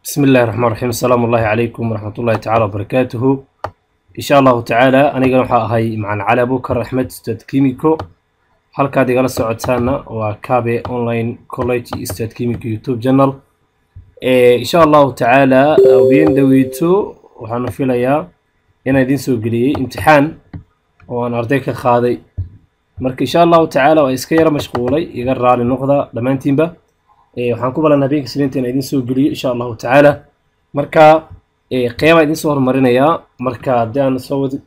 بسم الله الرحمن الرحيم السلام الله عليكم ورحمة الله تعالى وبركاته إن شاء الله تعالى أنا waxaa ahay macaan cali abukar axmed ustaad kimiko halkaad igala socotaana waa kabe online college ustaad kimiko youtube channel insha allahu tacaala habeen dhaweyto waxaanu filayaa inaan idiin soo geliyey imtixaan oo aan arday ka qaaday marka insha allahu tacaala waa iska yara mashquulay iga raali noqda dhammaantiinba waxaan ku balan habeenka siniinta inaan idiin soo geliyo insha allahu tacaala marka qeybaa idiin soo horumarinayaa marka haddii aan soo wadi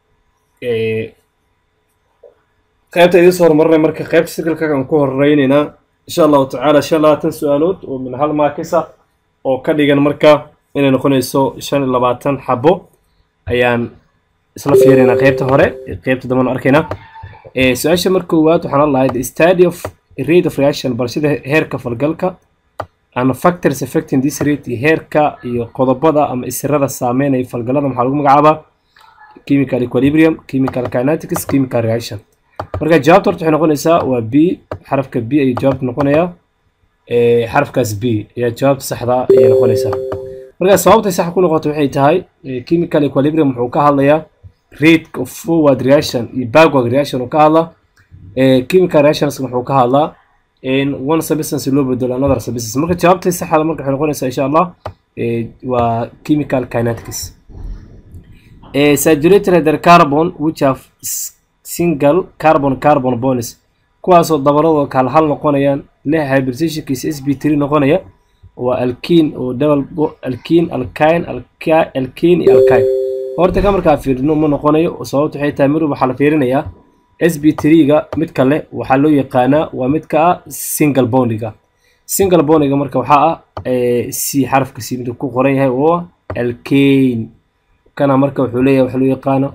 qeybta idiin soo horumarinaya marka qeybta sirkalka aan ku horeyneynaa insha allahu tacaala shan labaatan su-aalood oo min hal maakisa oo ka dhigan marka inay noqonayso shan iyo labaatan xabo ayaan isla fiirinaa qeybta hore qeybta dambana arkaynaa su-aasha marka koowaad waxaan lahay the study of rate of reaction barashada heerka falgalka and factors affecting this rate heerka iyo qodobada ama isirada saameynaya falgalada maxaa lagu magacaabaa chemical equilibrium chemical kinetics chemical reaction marka jawaabta horta waxay noqonaysaa waa b xarafka b ayay jawaabta noqonayaa xarafkaas b ayaa jawaabta saxda ayay noqonaysaa marka sababtay sax ku noqoto waxay tahay chemical equilibrium wuxuu ka hadlayaa rate of forward reaction iyo backward reaction uu ka hadlaa chemical reactions wuxuu ka hadlaa in one substance loo bedelo another substance marka jawaabtay saxda marka waxay noqonaysaa insha allah waa chemical kinetics saturated hydrocarbon which have single carbon carbon bonds kuwaasoo dabaladoo kala hal noqonayaan leh hybridization-kiisa s b three noqonaya waa alkene oo double alkene alkine alkene iyo alkine horta ka markaa fiirino ma noqonayo sababta waxay tahay mirub waxaa la fiirinayaa s b three-ga mid kale waxaa loo yaqaanaa waa midka ah single bondiga single bondiga marka waxaa ah c xarafka c mid ku qoran yahay oo alkane kana marka wuxuu leeyahay waxa loo yaqaano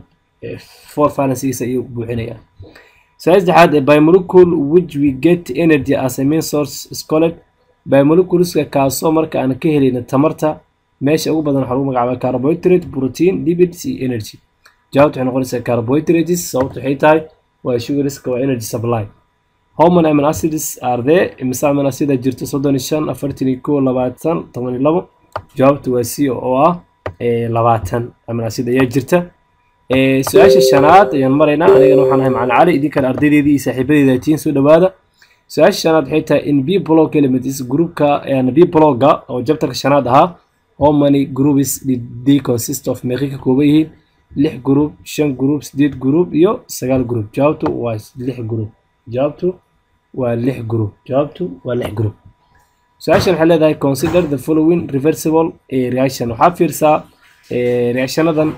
four valencygiisa ayuu buuxinaya su-aal saddexaad by molecule which we get energy as a main source scolet by moleculeska kaasoo marka aan ka helayna tamarta meesha ugu badan waxaa lagu magacaabaa carbohydrate protein lipids iyo energy jawaabta waxay noqonaysaa carbohydrates sababta waxay tahay waa sugariska waa energy supply how many amino acids are there imise amino acida jirta soddon iyo shan afartan iyo kow labaatan toban iyo labo jawaabta waa c oo ah labaatan amino acid ayaa jirta su-aasha shanaad ayaan maraynaa anigana waxaan ahay macalin cali idinkana ardaydeedii iyo saaxiibadeeda tiin soo dhawaada su-aasha shanaad waxay tahay in b blog elements groupka b blogga oo jabtarka shanaad ahaa how many groups did they consist of meeqay ka kooban yihiin lix group shan group sideed group iyo sagaal group jawaabtu waa lix group jawaabtu waa lix group jawaabtu waa lix group su-aashan waxay leedahay consider the following reversible reaction waxaa fiirsaa reactionadan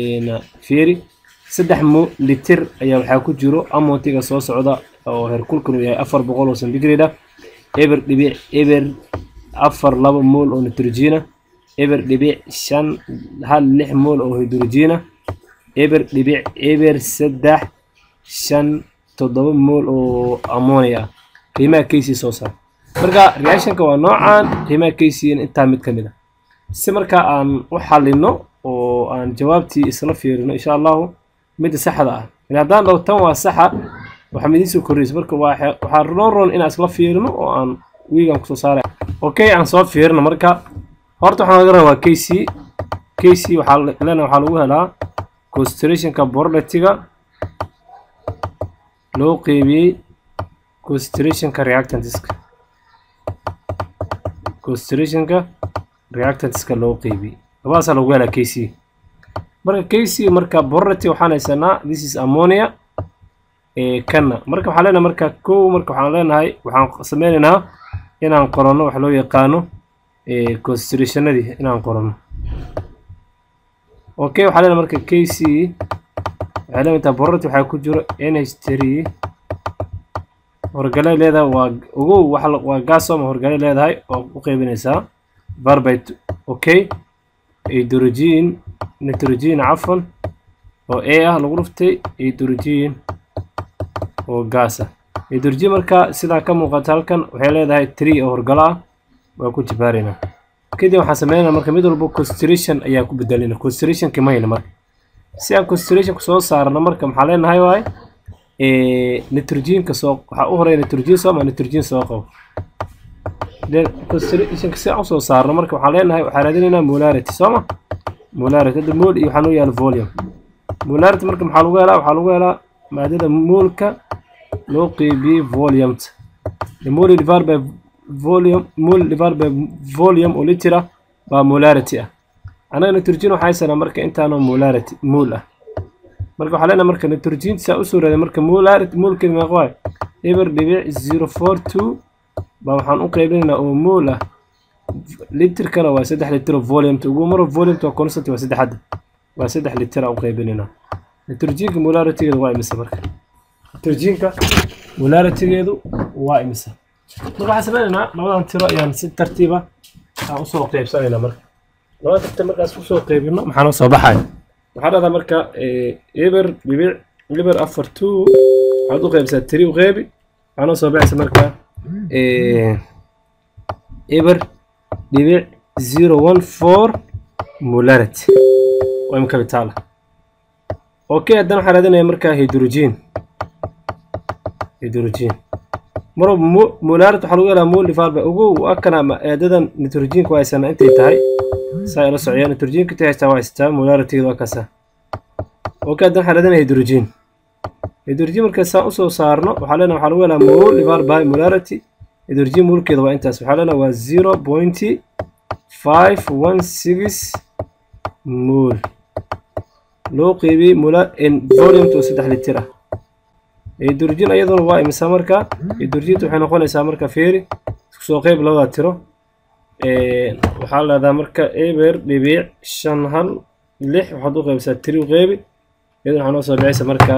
fiiri saddex mo litir ayaa waxaa ku jiro amontiga soo socda oo herkulkan uu yahay afar boqol oo centigrade ah eber dhibic eber afar laba mool oo nitrogena eber dhibic shan hal lix mool oo hydrogena eber dhibic eber saddex shan toddoba mool oo ammonia ah qiimaha kaysi soo saar marka reactionka waa noocan qiimaha kaysiina intaa mid ka mid a si marka aan u xalino oo aan jawaabtii isla fiirino insha allahu midda saxda ah haddaan dhaho tan waa saxa waxaa idiin soo korreysa marka waxaa roon roon inaan isla fiirino oo aan wiigan kusoo saaray okay aan soo fiirino marka horta waxaan laga rabaa kc kc waxaa leena waxaa lagu helaa concentrationka borletiga loo qeybiyey concentrationka reactantiska concentrationka reactantiska loo qeybiyey labadaasaa lagu helaa kc marka kc marka borleti waxaan haysanaa this is ammonia kanna marka waxaan leenahay marka kow marka waxaan leenahay waxaan sameynaynaa inaan qoranno wax loo yaqaano concentrationadii inaan qoranno okay waxaa leenahay marka k c waxay leedahay borati waxaa ku jiro n h three horgale leedahay waa ogow waa gasoma horgale leedahay oo u qeybinaysaa barbite okay hydrogen nitrogen cafan oo a ah lagu dhuftay hydrogen oo gaasa hydrogen marka sidaa ka muuqata halkan waxay leedahay tree oo horgalo ah waa ku jibaaraynaa kadib waxaan sameynaa marka mid walba constellation ayaa ku bedelina constellationki ma hayna marka si aan constellationka soo saarno marka maxaa leenahay waay nitrogenka soo waxaa u horeya nitrogen soo ma nitrogen soo qabo then concentrationka si aan usoo saarno marka waxaan leenahay waxaan raadinaynaa molarity soo ma molarity hadda mol iyo waxaa noo yaala volume molarity marka maxaa lagu helaa waxaa lagu helaa maadada moolka loo qeybiyey volumeta mol divided by volume mol divided by volume oo litira baa molarity ah anaga nitrogen waxaa haysanaa marka intaanoo molarity mol ah marka waxaa leenahay marka nitrogen saa usoo raaday marka molarity molkeeda meeqa waay eber dhibic zero four two baa waxaan u qaybinaynaa oo mol ah litirkana waa saddex litir oo volumeta ugu maro volumeta waa constant waa saddex hadda waa saddex litir aan u qaybinaynaa nitrogenka molaritygeedu waa imisa marka nitrogenka molaritygeedu waa imisa marka waxaan sameynaynaa labadan tiro ayaan si tartiiba aan usoo qaybsanaynaa marka labada tirta markaas usoo qaybino maxaa noo soo baxaya waxaa dhahdaa marka eber dhibic eber afar two waxaad u qaybsaa tiri u qeybi waxaa noo soo baxaysa marka eber dhibic zero one four molarity waa imika bitaala okay haddana waxaan raadinaya marka hydrogen hydrogen maro molarity waxaa lagu helaa mol divided ugu akana eedadan nitrogenka waa haysanaa intay tahay saa ila socyaa nitrogenka intay haystaa waa haystaa molaritygeeda waa kaasa okay haddana waxaan raadinaya hydrogen hydrogen marka saa usoo saarno waxaa leenahay waxaa lagu helaa mol divided by molarity hydrogen molkeeda waa intaas waxaa leenahay waa zero point five one six mol loo qeybiyey mola volumeta oo saddex litir ah hydrogen iyaduna waa imisa marka hydrogenta waxay noqonaysaa marka feeri isku soo qeyb labada tiro waxaa leedahay marka eber dhibic shan hal lix waxaad u qeybisaa tiri u qeybi iyaduna waxaa noo soo bixaysa marka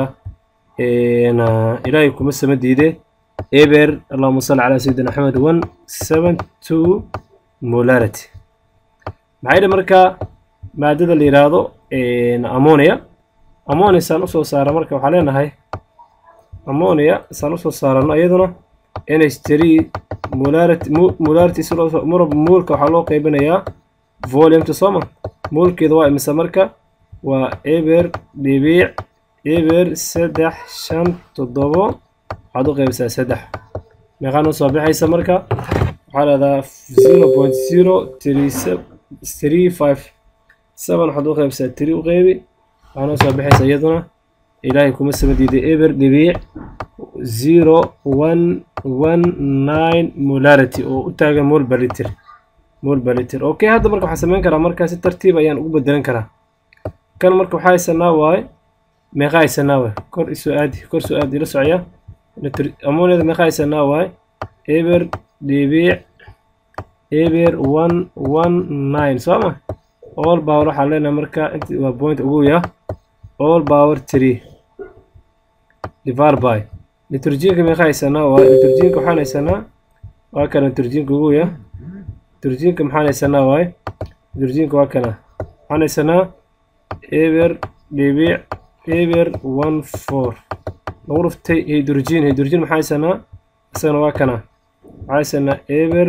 ilaahay kuma sama diide eber allahuma salli calaa sayidina axmed one seven two molarity maxay dhi marka maadada la yidhaahdo ammonia ammonia saan usoo saara marka waxaa leenahay ammonia saan usoo saarano iyaduna nh three molarity molarity si loo maraba moolka waxaa loo qaybinayaa volumeta sooma moolkeeda waa imisa marka waa eber dhibic eber saddex shan toddobo waxaad u qaybisaa saddex meeqaa noo soo bixaysa marka waxaa leedaha zero point zero three three five seven waxaad u qaybisaa tiri u qeybi waxaa noo soo bixaysa iyaduna ilaahay kuma sama diiday eber dhibic zero one one nine molarity oo u taagan mol balitir mol balitir okay hadda marka waxaan sameyn karaa markaa si tartiib ayaan ugu bedelan karaa kan marka waxaa haysanaa waaye meeqa haysanaa waaye kor isoo aadi kor soo aadi ila socya ammoniada meeqa haysanaa waaye eber dhibic eber one one nine soo ma all power waxaan leenahay marka inta waa point ugu ya all power three divided by nitrogenka meeqa haysanaa waa nitrogenka waxaan haysanaa waa kana nitrogenka ugu ya nitrogenka maxaan haysanaa waaye nitrogenka waa kana waxaan haysanaa eber dhibic eber one four lagu dhuftay hydrogen hydrogen maxaa haysanaa isagana waa kana waxaa haysanaa eber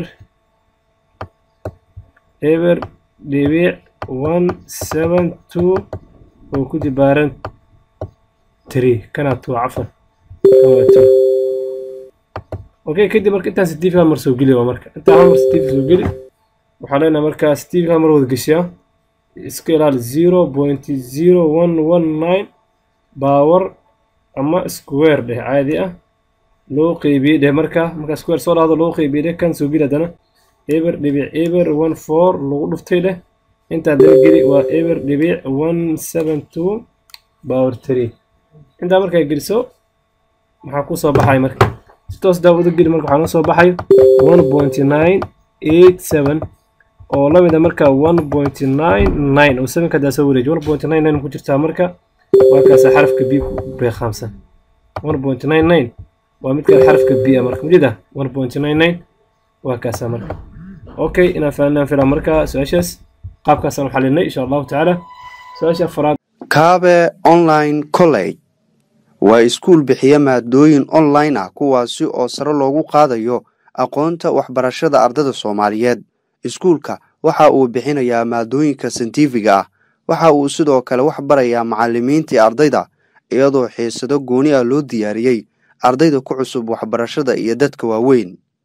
eber dhibic one seven two oo ku dibaaran three kana two cafan waa two okay kadib marka intaan steve hammer soo geli waa marka intaan hammer steve soo geli waxaa leenahay markaa steve hammer wada geshiyaa iska ilaali zero point zero one one nine power ama square dheh caadi ah loo qeybiyey dheh markaa markaa square soo dhahdo loo qeybiyey dheh kan soo geli haddana eber dhibic eber one four lagu dhuftay dheh inta haddana geli waa eber dhibic one seven two power three intaa markaa geliso maxaa ku soo baxay marka si toos daawado geli marka waxaa noo soo baxayo one point nine eight seven oo la mid a marka one point nine nine oo sevenka haddaa soo wareeji one point nine nine ku jirtaa marka waa kaasa xarafka b ku beeqaamsan one point nine nine waa midka xarafka b a marka mujida one point nine nine waa kaasa marka okay inaan fahanaan filaa marka su-aashaas qaabkaasaan u xalinay insha allahu tacaala su-aasha afaraad kaabe online college waa iskuul bixiya maadooyin online ah kuwaasi oo sare loogu qaadayo aqoonta waxbarashada ardada soomaaliyeed iskuulka waxa uu bixinayaa maadooyinka santifiga ah waxa uu sidoo kale wax barayaa macallimiintii ardayda iyadoo xiisado gooni ah loo diyaariyey ardayda ku cusub waxbarashada iyo dadka waaweyn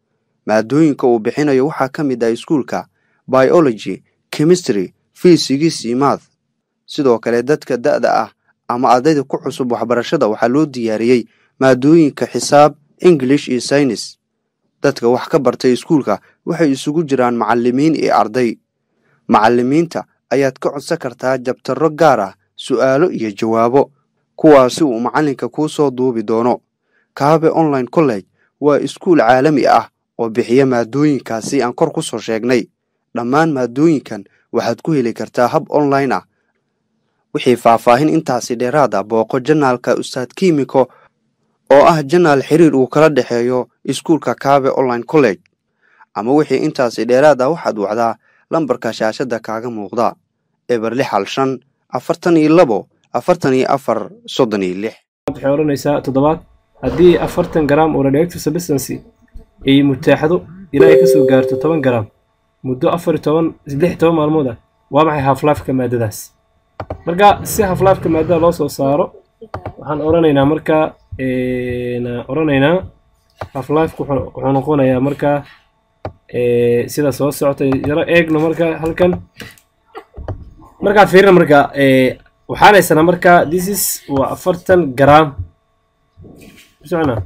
maadooyinka uu bixinayo waxaa ka mid ah iskuulka biology chemistry fisigis iyo math sidoo kale dadka da'da ah ama ardayda ku cusub waxbarashada waxaa loo diyaariyey maadooyinka xisaab english iyo saynis dadka wax ka bartay iskuulka waxay isugu jiraan macallimiin iyo arday macallimiinta ayaad ka codsan kartaa jabtarro gaar ah su'aalo iyo jawaabo kuwaasi uu macallinka kuu soo duubi doono kaabe online college waa iskuul caalami ah oo bixiya maadooyinkaasi aan kor ku soo sheegnay dhammaan maadooyinkan waxaad ku heli kartaa hab online ah wixii faahfaahin intaasi dheeraad ah booqo janaalka ustaad kiimiko oo ah janaal xiriir uu kala dhexeeyo iskuulka kaabe online college ama wixii intaasi dheeraad ah waxaad wacdaa lambarka shaashadda kaaga muuqda eber lix hal shan afartan iyo labo afartan iyo afar soddon iyo lix waxay odhanaysaa toddobaad haddii afartan garaam oo radioactive substancy ay mutaaxdo ilaa ay kasoo gaarto toban garaam muddo afar iyo toban lix iyo toban maalmood ah waa maxay halflifeka maadadaas marka si halflifeka maadada loo soo saaro waxaan odhanaynaa marka odhanaynaa halflifeka wuxuu noqonayaa marka sida soo socota yaro eegno marka halkan markaa fiirina marka waxaan haysanaa marka this is waa afartan garaam socona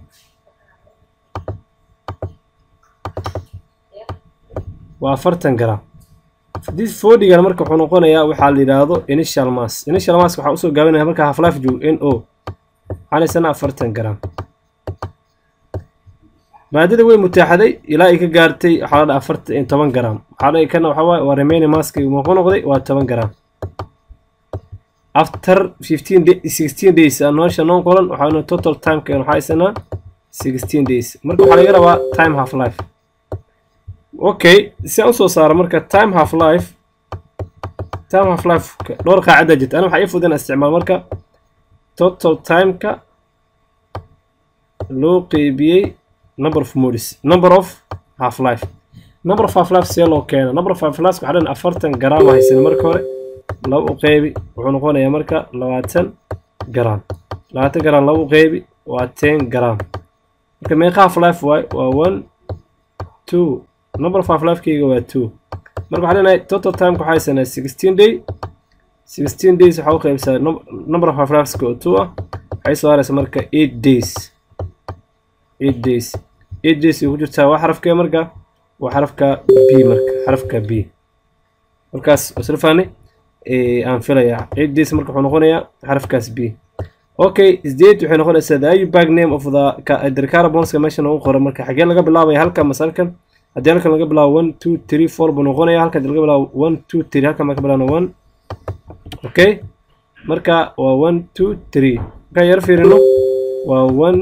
waa afartan garaam this fordigana marka wuxuu noqonayaa waxaa la yidhaahdo initial mass initial mass waxaa usoo gaabinaya marka half-life joog n o waxaan haysanaa afartan garaam maadada way mutaaxaday ilaa ay ka gaartay waxaa la dhaha afartan toban garaam waxaa dhahay kana waxaa waaye waa remaining maski muxuu noqday waa toban garaam after fifteen day sixteen days nolosha non qolan waxaa total timeka waxaa haysanaa sixteen days marka waxaa laga rabaa time half life okay si aan usoo saaro marka time half life time half life dhowr qaacida jirta ana waxaa ii fudin isticmaal marka total timeka loo qeybiyey number of modes number of half life number of half life see loo keena number of half life waxaa dhan afartan garaam haysan marka hore laba u qeybi wuxuu noqonayaa marka labaatan garaam labaatan garaam laba u qeybi waa ten garaam marka meeqa half life waay waa one two number of half lifekeyga waa two marka waxaa leenahay total timeka waxaa haysanaa sixteen day sixteen days waxaa u qeybsaa number of half lifeska oo two ah waxay soo haraysa marka eight days eight days eight days ay ku jirtaa waa xarafkee marka waa xarafka b marka xarafka b markaas isla fahnay aan filayaa eight days marka wuxuu noqonayaa xarafkaas b okay sdate waxay noqonaysaa the ayubag name of the hydrocarbonska meesha noogu qoran marka xagee laga bilaabaya halkan mase halkan haddii halkan laga bilaabo one two three four buu noqonaya halkan laga bilaabo one two three halkan baa ka bilaabna one okay marka waa one two three markaan yaro fiirino waa one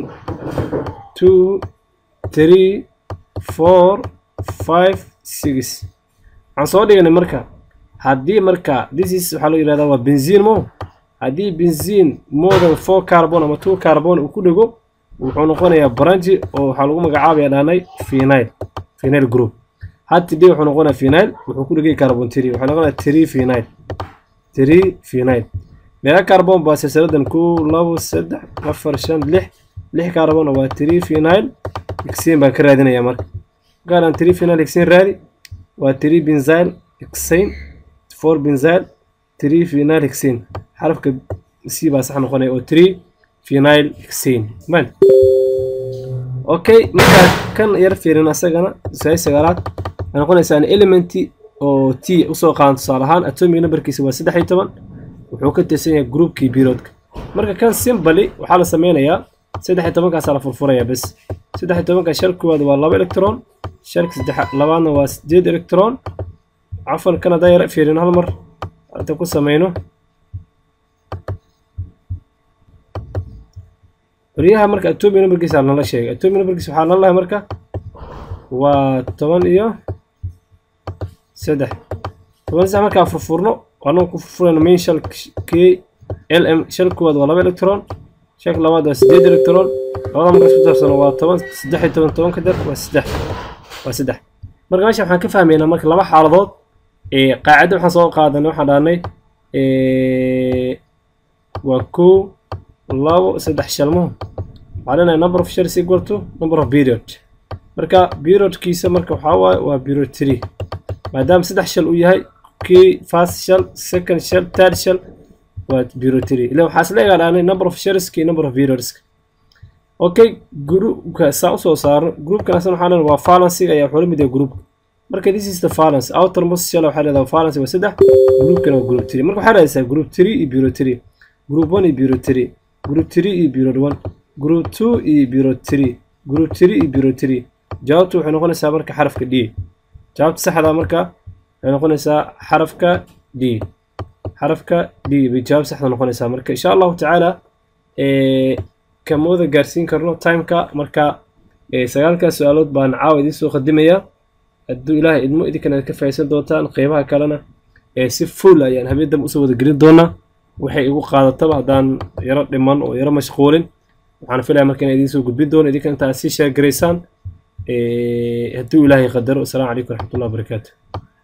two three four five six waxaan soo dhiganay marka haddii marka this is waxaa loo yidhahdaa waa benziin mo haddii benziin more than four carbon ama two carbon uu ku dhego wuxuu noqonayaa branji oo waxaa lagu magacaabaya dhaanay phenyl phenyl group haddii wuxuu noqonayaa phenyl wuxuu ku dhegay carbon three wuxuu noqonayaa three phenyl three phenyl meeqa carbon baa silsiladan kow labo saddex afar shan lix lix carbon waa three phenyl hexane baan ka raadinayaa marka markaan three phenyl hexane raadi waa three benzyl hexane four benzyl three phenyl hexane xarafka c baa sax noqonaya oo three phenyl hexane man okay markaa kan yar fiirin asagana say sagaalaad waxay noqonaysaa elementi oo t usoo qaadan tusaale ahaan atomic numberkiisa waa saddex iyo toban wuxuu ka tirsan yahay groupkii periodka marka kan simbali waxaa la sameynayaa saddex iyo tobankaasaa la furfurayaa bes saddex iyo tobanka shal koowaad waa laba electron shalka saddex labaadna waa sideed electron cafan kan haddaan yara fiirino hal mar hadda ku sameyno qoryaha marka atomic numberkiisa nala sheegay atomic numberkiisa waxaa nala lahay marka waa toban iyo saddex toban saddex markaa furfurno annagu ku furfurayno main shal k l m shal koowaad waa laba electron shalka labaad waa sideed electron labada markaas ku darsano waa toban saddex iyo toban toban ka dar waa saddex waa saddex marka meesha waxaan ka fahmaynaa marka laba xaaladood ee qaacida waxaan soo qaadanay waxaan dhahnay waa kow labo saddex shalmo waxaa leenahay number of shares equal to number of period marka periodkiisa marka waxaa waaye waa period three maadaama saddex shal uu yahay kii first shal second shal third shal waa period three ilan waxaa isla egaadhaanay number of shalska iyo number of periodska okay groupka saa usoo saarno groupkan asna waxaa leedahay waa fallanciga ayaa wuxuu la mid yahay groupka marka this is the valence outermost shell waxaa leedahay valence waa saddex groupkana waa group three marka waxaa raadaysaa group three iyo period three group one iyo period three group three iyo period one group two iyo period three group three iyo period three jawaabtu waxay noqonaysaa marka xarafka d jawaabta saxda marka waxay noqonaysaa xarafka d xarafka d bay jawaab saxda noqonaysaa marka insha allahu tacaala kamooda gaarsiin karno timeka marka sagaalkaas su-aalood baan caawa idiin soo qadimayaa hadduu ilaahay idmo idinkana ka faa'iidsan doontaan qeybaha kalena si full ayaan habeen dambe usoo wada gelin doonaa waxay igu qaadataba haddaan yaro dhiman oo yaro mashquulin waxaan filaya marka inaan idiin soo gudbin doono idinka intaa sii sheegaraysaan hadduu ilaahay qadaro asalaamu calaykum waraxmatullahi wabarakaatu